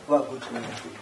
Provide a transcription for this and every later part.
Wow, good to meet you.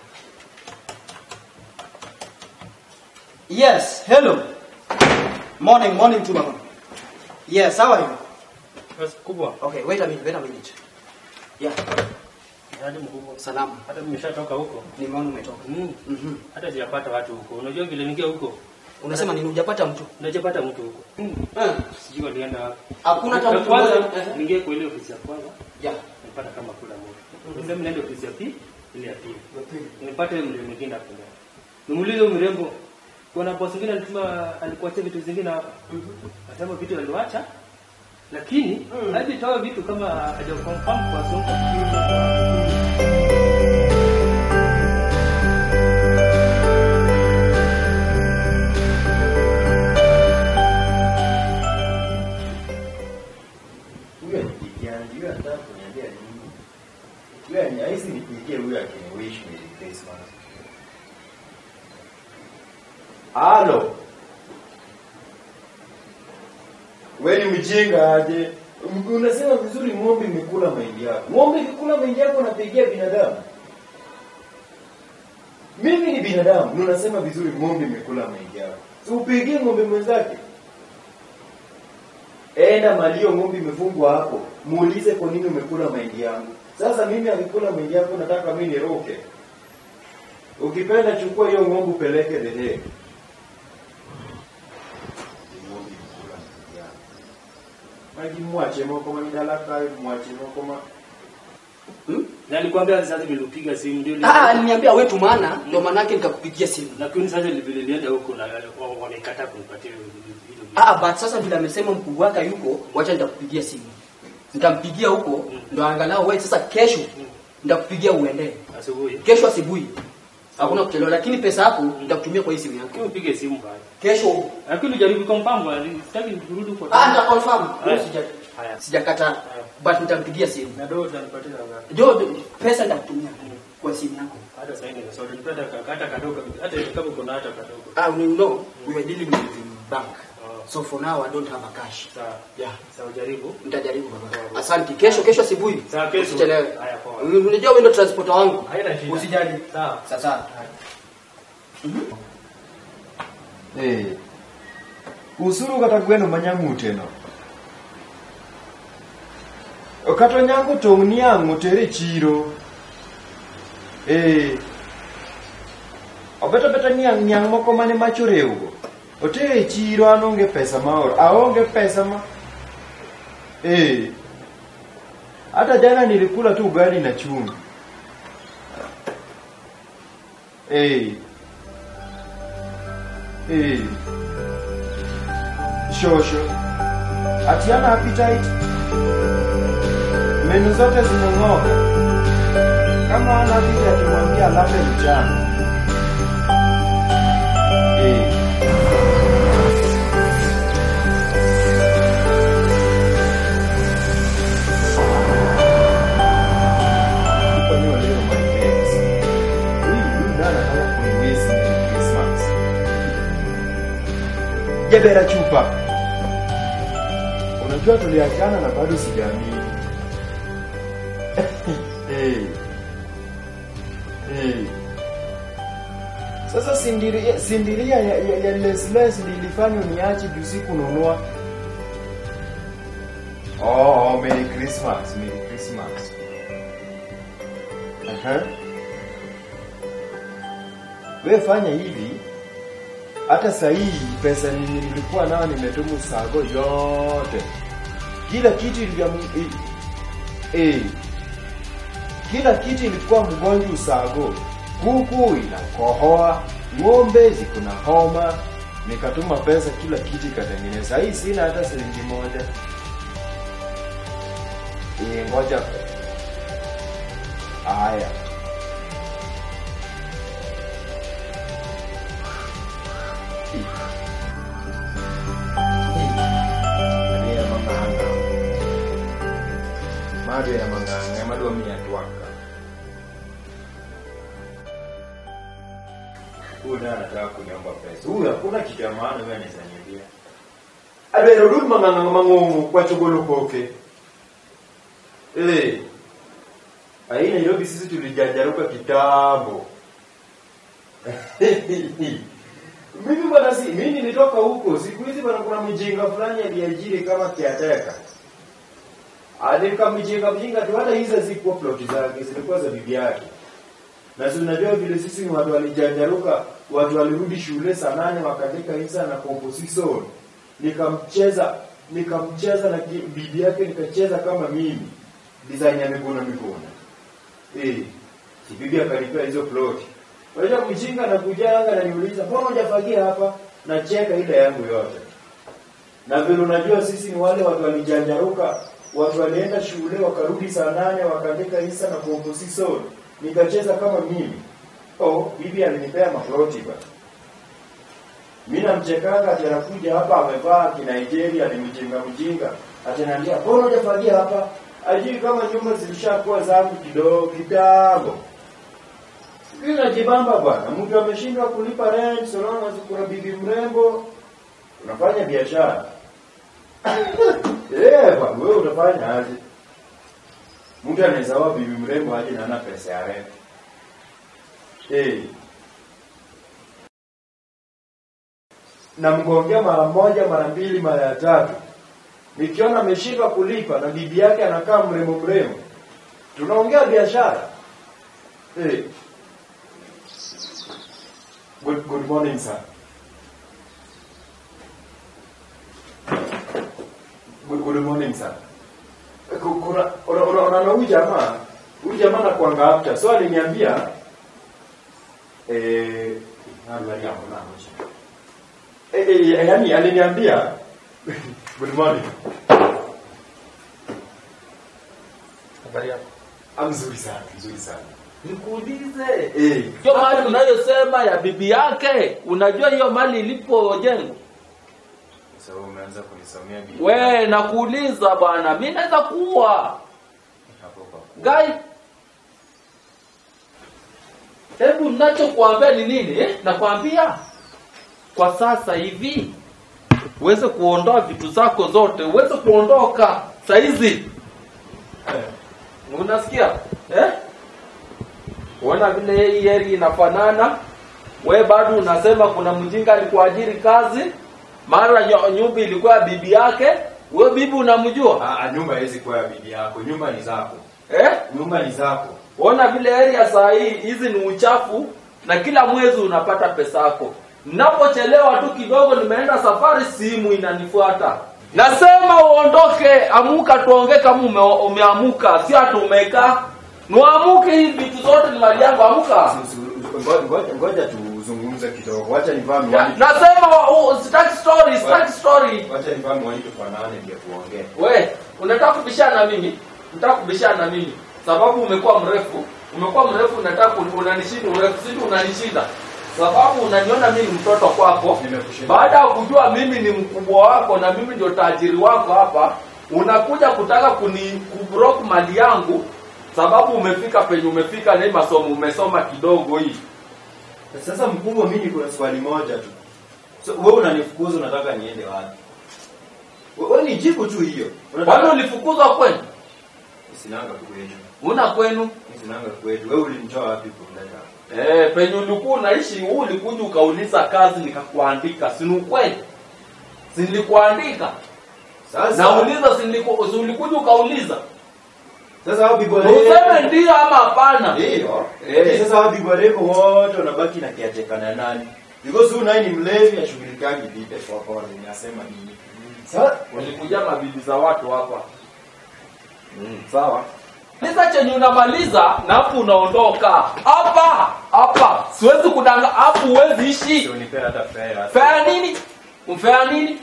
Yes, hello. Morning, morning to mama. Yes, how are you? Basi kubwa. Okay, wait a minute, wait a minute. Yeah, Hadi mkubwa. salama. Hata nimeshatoka huko. Nimeona umetoka. Mm. Mhm. Hata sijapata watu huko. Unajua vile ningia huko? Unasema nini hujapata mtu? Najapata mtu huko. Eh, Sijui walienda wapi. Hakuna hata Ya mtu kwanza mmoja. Eh. ningia kwa ile ofisi ya kwanza. Yeah. Nilipata kama kula moto. Nisema niende ofisi ya pili, ile ya pili. Nipate mle mwingine hapo ndani. Nimuulize huyu mrembo kuna boss mwingine alituma alikuachia vitu zingine hapa. Anasema vitu aliwacha lakini Mm. hadi toa vitu kama haja confirm kwa songo. Huyu anipigia, huyu anataka kuniambia nini? Huyu ani- hahisi nipigie huyu akiniwish Merry Christmas. Halo. Wewe ni mjinga aje? M- Unasema vizuri ng'ombe imekula mahindi yako. Ng'ombe ikikula mahindi yako unapigia binadamu. Mimi ni binadamu, na unasema vizuri ng'ombe imekula mahindi yako. Si upigie ng'ombe mwenzake. Enda malio ng'ombe imefungwa hapo, muulize kwa nini umekula mahindi yangu. Sasa mimi alikula mahindi yako, nataka mimi niroke. Ukipenda chukua hiyo ng'ombe upeleke dhehe. Maji mwache moko manidalaka mwache moko ma Hmm? Na nilikwambia sasa nilipiga simu ndio Ah, aliniambia wewe tumana, ndio maana yake nikakupigia simu. lakini sasa vile nilienda huko na wamekataa kunipatia hilo hilo. Ah, but sasa vile amesema mkubwa wake yuko, wacha nitakupigia simu. Nitampigia huko ndo angalau wewe sasa kesho nitakupigia uende. asubuhi. Kesho asubuhi. Hakuna kuchelewa lakini pesa yako nitakutumia kwa hii simu yako. Lakini upige simu bwana. Kesho Lakini jaribu confirm bwana, sitaki kurudi huko. ah nita confirm. Haya. Sija Haya. sijakataa. But nitampigia simu. Na do utanipatia ngapi? Jo pesa nitakutumia kwa simu yako. Hata sasa hivi sasa nipenda hata kadogo hata kama kuna hata kadogo. Ah, you know, we are dealing with the bank. Oh. So for now I don't have a cash. Sawa. Yeah. Sawa jaribu. Nitajaribu baba. Asante. Kesho kesho asubuhi. Sawa, kesho. Usichelewe. Haya, poa. Unajua wewe ndio transporter wangu. Haina shida. Usijali. Sawa. Sasa. Eh. Usuru kata gweno manyang'ute no. Okato nyango tong' niang' otere chiro. Eh. Obeto beta niang' niang' moko mane mach orewgo. Otere e chiro an onge pesa maoro. Aonge pesa ma. Eh. Hata jana nilikula tu ugali na chumvi. Eh. Eh. Shosho. Atiana appetite. Menu zote zimeng'oka. Kama ana appetite tumwambia alale mchana. Eh. Kwani waleo my ex. Huyu huyu ndiye anataka kuniwezi Merry Christmas. Jebera chupa. Unajua tuliachana na bado sijaamini. Eh. Eh. Sasa sindiria, sindiria ya, ya, ya Les Les nilifanya niache juu sikununua. Oh, oh, Merry Christmas, Merry Christmas. Aha. Wewe fanya hivi, hata saa hii pesa yenye nilikuwa nayo nimetumu sago yote, kila kitu ilikuwa eh, kila kitu ilikuwa mgonjwa usago. Kuku inakohoa, ng'ombe ziko na homa, nikatuma pesa, kila kitu ikatengeneza. Saa hii sina hata shilingi moja. Eh, ngoja haya. Ari ya manganga. Mado ya manganga, madwa mia twaka. Huyu ndiye anataka kuniomba pesa. Huyu hakuna kitu ya maana wewe anaweza niambia. Abero rudi manganga mang'ongo kwa chogolo koke. Eh. Hii Nairobi sisi tulijanjaruka kitambo. mimi bwana si mimi nilitoka huko siku hizi bwana kuna mjinga fulani aliajiri kama kiateka. Alika mjinga mjinga tu hata hizo zikuwa ploti zake zilikuwa za bibi yake. Na si unajua vile sisi ni watu walijanjaruka, watu walirudi shule saa nane wakaandika hisa na composition. Nikamcheza nikamcheza na ki- bibi yake nikacheza kama mimi. Design ya mikono mikono. Eh, si bibi akanipea hizo plot. Unajua mjinga na kujanga na niuliza, "Mbona hujafagia hapa?" Nacheka ile yangu yote. Na vile unajua sisi ni wale watu walijanjaruka, watu walienda shule wakarudi saa nane wakaandika hisa na composition. Nikacheza kama mimi. Oh, bibi alinipea maploti bwana. Mimi namchekanga ati anakuja hapa amevaa kinigeria alimjinga mjinga. Ati ananiambia, "Mbona hujafagia hapa?" Ajui kama nyumba zilishakuwa zangu kidogo kitambo. Mimi najibamba bwana, mtu ameshindwa kulipa rent, so long as kuna bibi mrembo, unafanya biashara. Eh, bwana, wewe utafanya aje? Mtu anaweza wa bibi mrembo aje na hana pesa ya rent. Eh. Namgongea mara moja, mara mbili, mara ya tatu. Nikiona ameshindwa kulipa na bibi yake anakaa mrembo mrembo, tunaongea biashara. Eh. Good, good morning sir. Good, good morning sir. Ku- Kuna una- una- unaona huyu jamaa, huyu jamaa anakuanga after. So aliniambia eh habari yako na Eh, eh, yaani aliniambia good morning. Habari yako. Ah, mzuri sana, mzuri sana. Nikuulize. Eh, Hiyo mali unayosema ya bibi yake, unajua hiyo mali ilipojengwa? sasa wewe umeanza kunisomea bibi. We, nakuuliza bwana, mimi naweza kuwa hapo kwa gai. Hebu ninachokuambia ni nini? Eh? Nakwambia kwa sasa hivi uweze kuondoa vitu zako zote, uweze kuondoka saizi. Eh. Unasikia? Eh? Uona vile hii area inafanana. We bado unasema kuna mjinga alikuajiri kazi, mara nyo- nyumba ilikuwa ya bibi yake. We bibi unamjua? Ah, ah, nyumba haiwezi kuwa ya bibi yako. Nyumba ni zako. Eh? Nyumba ni zako. Ona vile area saa hii hizi ni uchafu na kila mwezi unapata pesa yako. Ninapochelewa tu kidogo nimeenda safari simu inanifuata. Nasema uondoke, amuka tuongee kama ume, umeamuka, si ati umekaa. Nuamuke hii vitu zote ni mali yangu, amuka. Si- si- ngoja- Ngoja ngoja tuzungumze kidogo. Wacha nivaa Ya, miwani. nasema uh, sitaki story, sitaki story. Wacha nivaa miwani tufanane ndio tuongee. We, unataka kubishana na mimi? Unataka kubishana na mimi? Sababu umekuwa mrefu, umekuwa mrefu unataka kun- unanishinda, urefu sisi unanishinda. Sababu unaniona mimi ni mtoto kwako. Nimekushinda. Baada ya kujua mimi ni mkubwa wako na mimi ndio tajiri wako hapa, unakuja kutaka kuni kubroke mali yangu sababu umefika penye umefika na hii masomo umesoma kidogo hii. Sasa mkubwa, mimi niko na swali moja tu. So, wewe unanifukuza unataka niende wapi? We- Wewe nijibu tu hiyo. Kwani Unataka ulifukuzwa kwenu? sinanga kwetu. Una kwenu? Mimi sinanga kwetu. Wewe ulinitoa wapi kumleta? Eh, penye ulikuwa unaishi huu ulikuja ukauliza kazi nikakuandika, si ni ukweli? Si nilikuandika? Sasa Nauliza si niliku- si ulikuja ukauliza? sasa hao bibwa Useme ndio ama hapana. Ndio. Eh. Eh. Sasa hao bibwa reko wote wanabaki na kiacheka na nani? Because huyu naye ni mlevi ashughulikagi bibi kwa kwa ninasema nini? Sasa Ulikuja mabibi za watu hapa. Mm, sawa. Sasa chenye unamaliza na hapo unaondoka. Hapa, hapa. Siwezi kudanga hapo huwezi ishi. sio nipe hata fare. Fea nini? Umfea nini?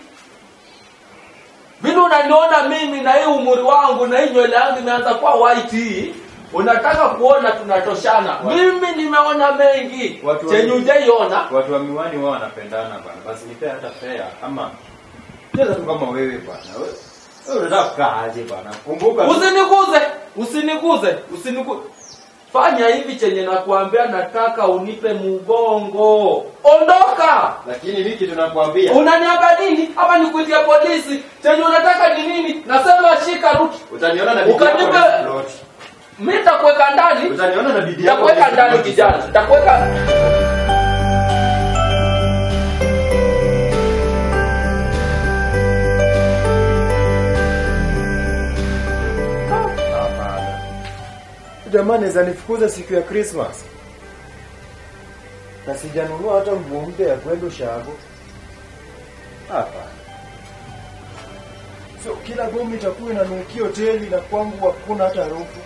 Vile unaniona mimi na hii umri wangu na hii nywele yangu imeanza kuwa white hii, unataka kuona tunatoshana. Mimi nimeona mengi Watu wa- chenye hujaiona. Watu wa miwani wao wanapendana bwana. Basi nipe hata fare ama Cheza tu kama wewe bwana. Wewe wewe unataka kukaa aje bwana? Kumbuka tu- Usiniguze, usiniguze, usiniguze. Fanya hivi chenye nakuambia, nataka unipe mgongo. Ondoka. lakini mimi kitu nakwambia. Unaniambia nini? Ama nikuitie polisi? Chenye unataka ni nini? Nasema shika ruti. Utaniona na bibi yako Ukanipe- na plot. mi nitakuweka ndani Utaniona na bidii yako. nitakuweka ndani kijana nitakuweka Hapana. Jamaa naweza nifukuza siku ya Christmas. Na sijanunua hata nguo mpya ya kwenda ushago. Hapana. So kila bomu itakuwa inanukia hoteli na kwangu hakuna hata harufu.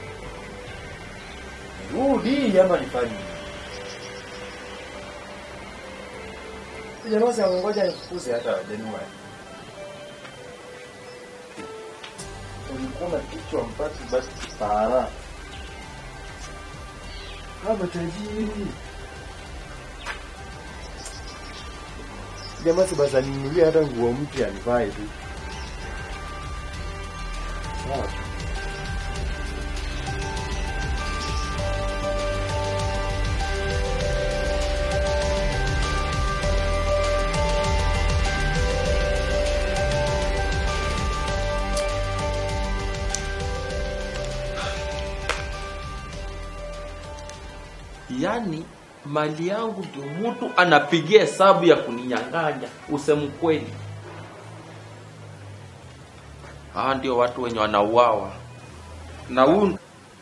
Rudi ama nifanye nini? Jamaa sasa ngoja nifukuze hata Januari. ulikuwa na kichwa mpati basi para kama tajiri jamaa si basi aninunulie hata nguo mpya nivae tu Sawa. yaani mali yangu ndio mtu anapigia hesabu ya kuninyang'anya usemu kweli hawa ndio watu wenye wanauawa na huu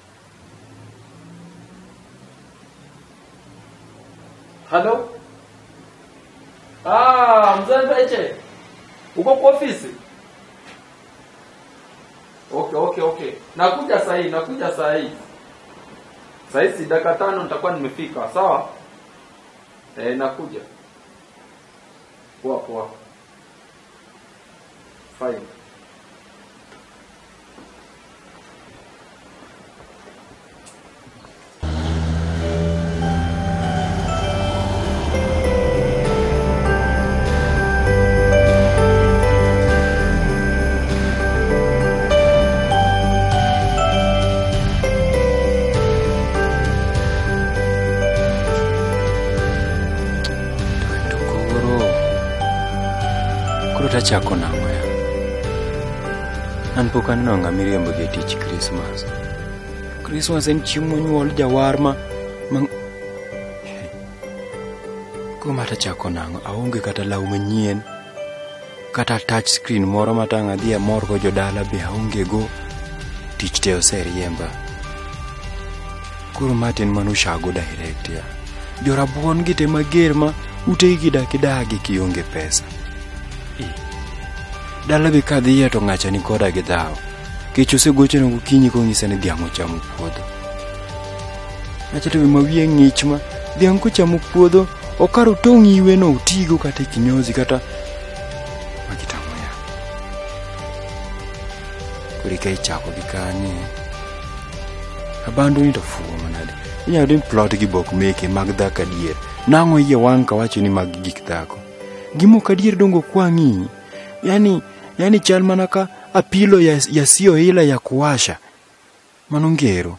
halo ah, mzee Mbeche uko kwa ofisi okay okay okay nakuja sahii nakuja sahii Saizi dakika tano nitakuwa nimefika, sawa? Eh, nakuja. Poa poa. Fine. To koro koro tachako nang'o ya an pok aneno ng'a miriembo gi e tich krismas krismas en chieng' monyuol jawar ma ma koro ma tachako nang'o aonge kata law manyien kata touch screen moro ma tang' adhi amor go jodala be aonge go tich te oseriemba koro matin manushago direct ya jorabuon gi te mager ma utegi gidakidagi kionge pesa Eh, dala be kadhiye to ng'acha ni koda gi dhawo kech osegochona gokinyi kong'isa ni dhiang' ochamo puodho acha to be mawiye ng'ich ma dhiang' kochamo puodho okaro tong' iweno otigo kata e kinyozi kata magitamoya koro ka ichako gi kanye abandu ni to fuwo manade inyalo ni plot gi bok meke mag dhako adier nang'o iye wang' kawacho ni mag gik dhako gimok adier dongo kwang'i yani yani chal mana ka apilo ya, yasiyoila ya kuwasha mano ngero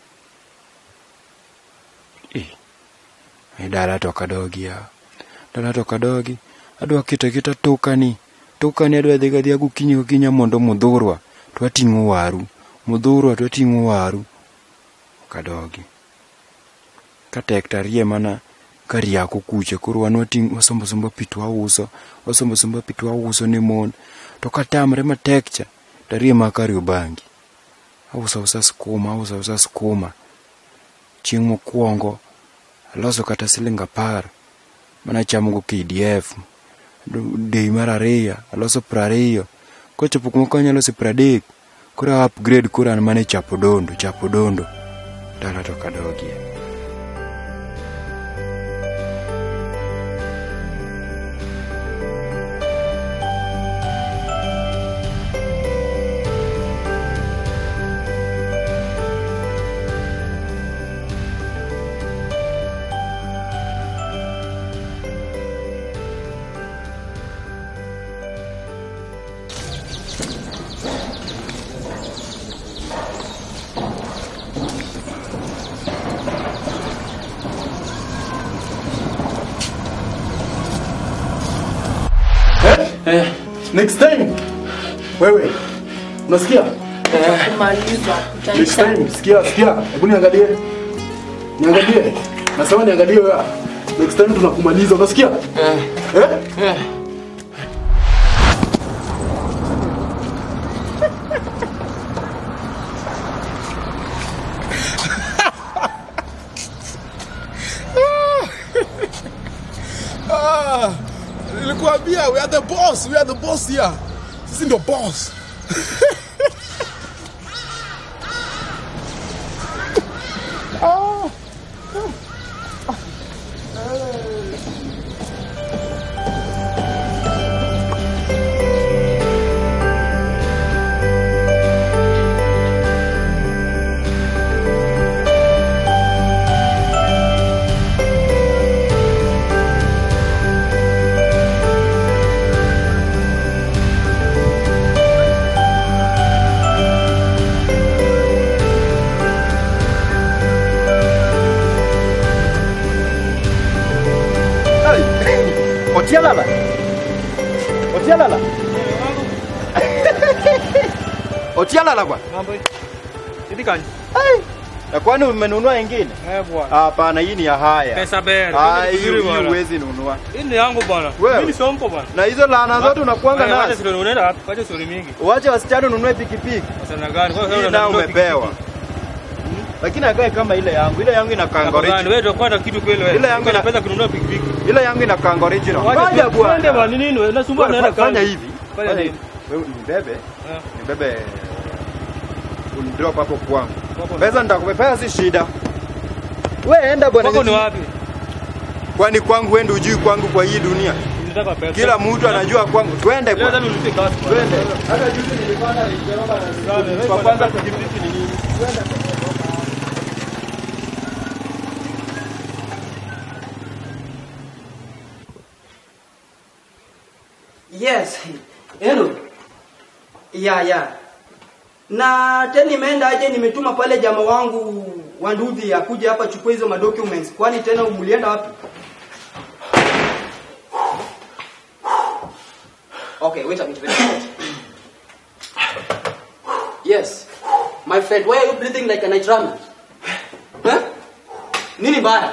eh, e dala to kadogi ya dala to kadogi adwa keto aketa tokani tokani adwa dhi gadhi gokinyi gokinya mondo mudhurwa to ating'o waru mudhurwa to ating'o waru kadogi ka tek tarie mana kariako kucha koro wan wating' wasombosombo pi to wauso wasombosombo pi to wauso ne mon to katamre matek cha tarie ma kariobangi auso ausa skuma auso ausa skuma chieng' mokwongo aloso kata siling apar mana chamogo kdf dei mar ariyo aloso prariyo kochopo kuma kanyo aloso pradek koro upgrade koro an mana e chapo dondo chapo dondo dala to kadogie Eh, next time wewe unasikia kumaliza Next time, sikia, sikia. Hebu niangalie. Niangalie. Nasema niangalie wewe. Next time tunakumaliza, unasikia? Eh? Eh? Ah, nilikuambia we are the boss, we are the boss here. Sisi ndio boss. Otialala. Otialala. Otialala bwana. Mambo hii. Hivi kani? Na kwani umenunua ingine? Eh bwana. Hapana, hii ni ya haya. Pesa bere. Ah, Pesa hii vizuri hii bwana. huwezi nunua. Hii ni yangu bwana. Wewe? Mimi sompo bwana. Na hizo laana zote unakuanga Haya, wacha nazo. sio unaenda wapi? Wacha sio mingi. Uache wasichana ununue pikipiki. Sasa gani? Kwa Hii sababu nao unanunua umepewa. Lakini akae kama ile yangu. Ile yangu ina Gani kangorichi. wewe ndio kwenda kitu kweli wewe. Ile yangu Uko na ina- pesa kununua pikipiki. Ile yangu ina kangorichi. Wacha Ngoja tu- twende bwana. bwana. Ni nini wewe? Unasumbua Bwana, naenda Fanya kazi. hivi. Fanya Fanya nini? hivi. Wewe nibebe. Eh. Nibebe. Unidrop hapo kwangu. Wako ni- Pesa nitakupea si shida. Wewe enda bwana. Wako ni wapi? Kwani kwangu wewe ndio hujui kwangu kwa hii dunia? Nitaka pesa. Kila mtu anajua kwangu. Twende Leo bwana. tena nilipe kazi. Twende. Hata juzi nilipanda nilipewa na kwa kwanza pikipiki ni nini? Yes. Hello. Ya ya. Na tena nimeenda aje nimetuma pale jamaa wangu wa Ndudhi akuje hapa chukua hizo madocuments. Kwani tena mlienda wapi? Okay, wait a minute. Wait a minute. Yes. My friend, why are you breathing like a night runner? Huh? Nini baya?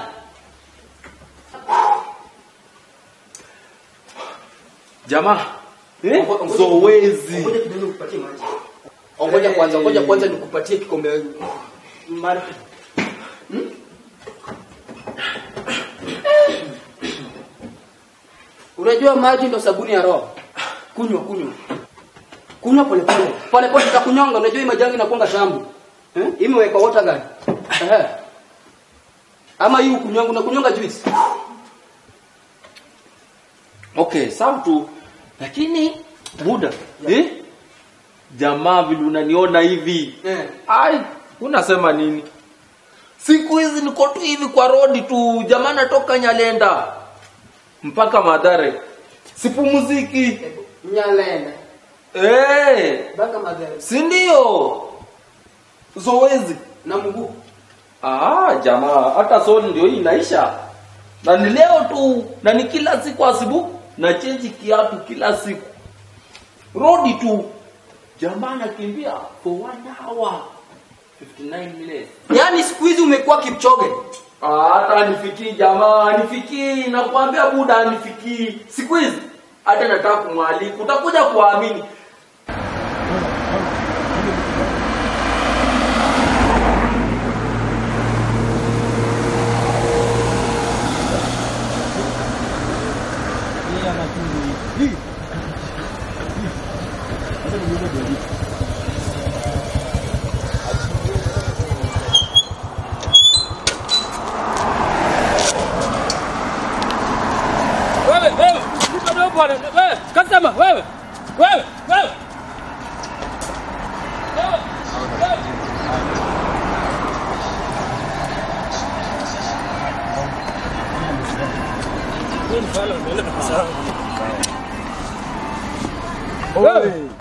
jamaa Eh? Ngoja- zoezi Ngoja kidogo nikupatie maji. Ngoja kwanza, ngoja kwanza nikupatie kikombe maji. Hmm? Unajua maji ndo sabuni ya roho. Kunywa, kunywa. Kunywa pole pole. Pole pole tutakunyonga, unajua hii majangi inakuanga shambu. Eh? Hii imewekwa water gun. Ehe. Ama hii ukunyonga, unakunyonga juice. okay sawa tu lakini buda eh? jamaa vile unaniona hivi Eh. ai unasema nini siku hizi niko tu hivi kwa rodi tu jamaa natoka nyalenda mpaka madhare sipumuziki Nyalenda. hey, Baka madhara. si ndio zoezi Na mguu. Ah, jamaa, hata soli ndio hii inaisha. Na ni leo tu, na ni kila siku asubuhi na change kiatu kila siku. Rodi tu. Jamaa nakimbia for one hour 59 minutes. Yaani siku hizi umekuwa Kipchoge. Ah, hata nifikii jamaa, nifikii nakwambia buda nifikii. Siku hizi hata nataka kumwalika, utakuja kuamini. Wewe, wewe, nipe dogo bwana. Wewe, customer, wewe. Wewe, wewe. Wewe, wewe. Wewe,